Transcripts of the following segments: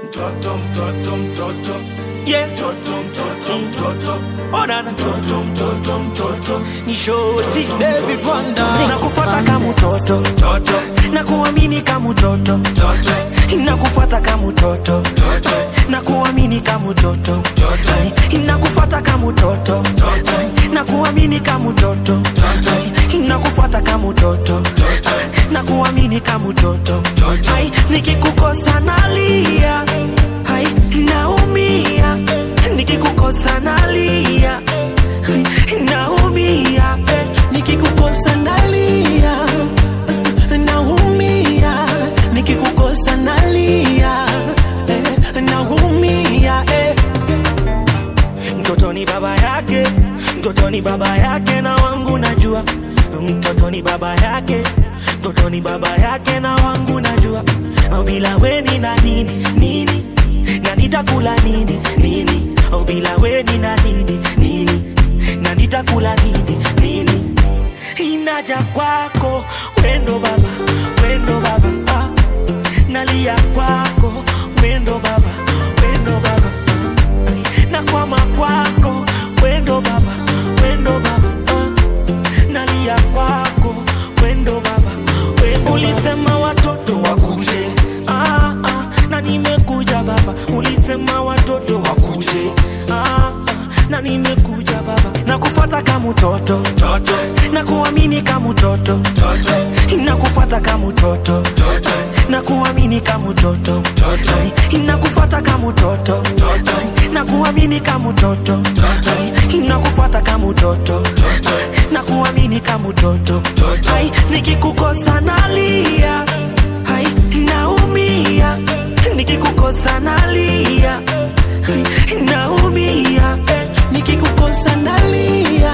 mtoto mtoto mtoto yeah. mtoto mtoto mtoto Oh, na, na. mtoto mtoto mtoto ni shoti David Wanda nakufuata kama mtoto mtoto na kuamini kama mtoto mtoto nakufuata kama mtoto mtoto na kuamini kama mtoto Mtoto. Ai, nakufuata kama mtoto Mtoto. Ai, na kuamini kama mtoto Mtoto. Ai, nakufuata kama mtoto Mtoto. Ai, na kuamini kama mtoto Mtoto. Ai, nikikukosa nalia Ai, naumia nikikukosa nalia Ai, naumia eh, nikikukosa nalia naumia nikikukosa nalia eh, naumia eh. mtoto ni baba yake mtoto ni baba yake na wangu najua mtoto ni baba yake mtoto ni baba yake na wangu najua au bila weni na nini nini na nitakula nini nini au bila weni na nini nini na nitakula nini nini inaja kwako wendo baba wendo baba ah. nalia kwako wendo baba wendo baba ah. nakwama kwako wendo baba wendo baba ah. nalia kwako wendo baba wendo ulisema watoto wakuje ah, ah. na nimekuja baba ulisema watoto wakuje ah, ah. na nimekuja baba nakufuata kama mtoto mtoto na kuamini kama mtoto mtoto nakufuata kama mtoto mtoto na kuamini kama mtoto Mtoto. nakufuata kama mtoto Mtoto. na kuamini kama mtoto Mtoto. nakufuata kama mtoto Mtoto. na kuamini kama mtoto Mtoto. Ai, nikikukosa nalia Ai, naumia nikikukosa nalia Ai, naumia eh, nikikukosa nalia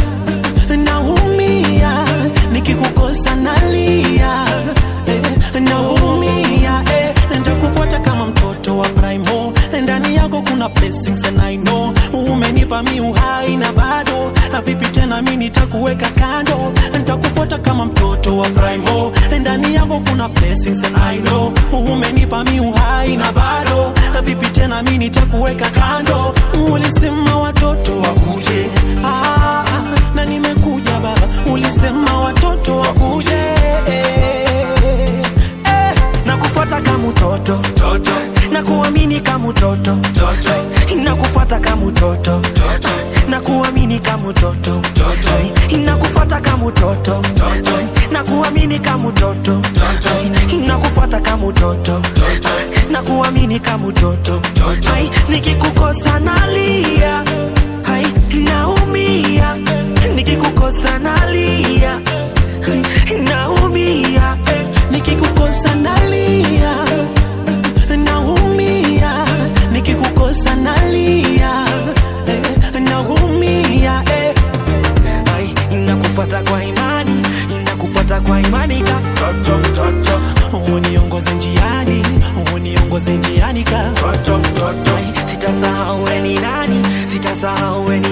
naumia nikikukosa nalia eh, naumia eh, ntakufuata kama mtoto wa primo ndani yako kuna blessings and I know umenipa mi uhai na bado vipi tena mi nitakuweka kando ntakufuata kama mtoto wa primo ndani yako kuna blessings and I know umenipa mi uhai na bado vipi tena mi nitakuweka kando ulisema watoto wakuje ah, na nimekuja baba ulisema watoto wakuje eh, eh, nakufuata kama mtoto mtoto na kuamini kama mtoto mtoto nakufuata kama mtoto mtoto na kuamini kama mtoto Mtoto. nakufuata kama mtoto Mtoto. na kuamini kama mtoto Mtoto. nakufuata kama mtoto Mtoto. na kuamini kama mtoto Mtoto. Ai, nikikukosa nalia Ai, naumia nikikukosa nalia Ai, naumia eh, nikikukosa nalia naumia nikikukosa nalia eh, naumia eh. Ai, inakufuata kwa imani inakufuata kwa imani ka mtoto mtoto uniongoze njiani uniongoze njiani ka mtoto mtoto Ai, sitasahau we ni nani sitasahau we ni